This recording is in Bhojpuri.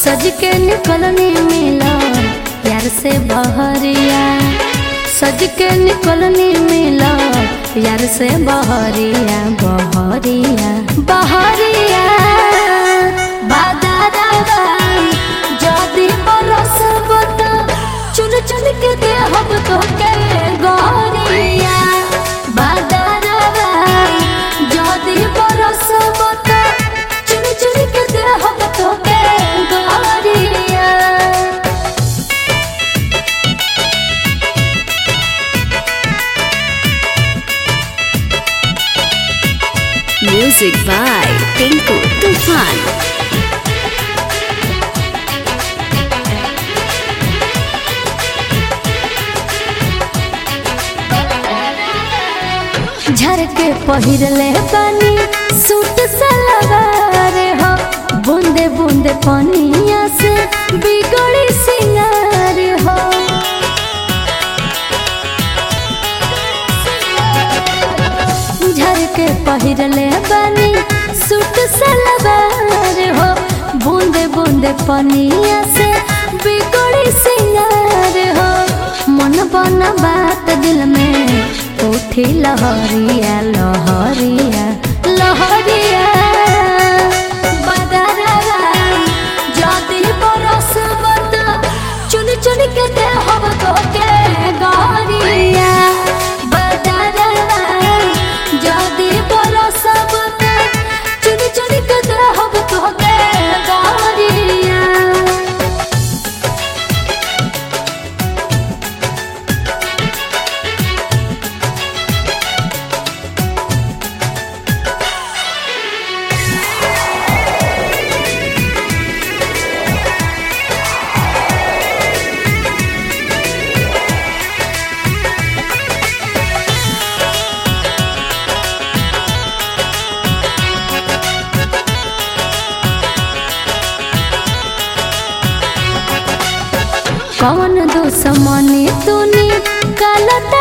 सज के निकलने मिला यार से बहरिया सज के निकलने मिला यार से बहरिया बहरिया बहरिया बादादा जदी बरसब त चुन चुन के देहब तो के गोरिया बादादा जदी बरसब त चुन चुन के देहब तो के गोरिया Music by Tinku Tufan. झर के पहिरले बानी सूट सलवार हो बूंदे बूंदे पनिया से बिगड़ी सिंगार हो झर के पहिरले बानी सूट सलवार हो बूंदे बूंदे पनिया से बिगड़ी सिंगार हो मन बन बात दिल में उठी लहरिया लहरिया लहरिया बदरवा जदी बरसब त चुन चुन के देहब तो के गरिया बदरवा जदी बरसब त चुन चुन के देहब तो के गरिया कौन दुश्मनी तूनी काला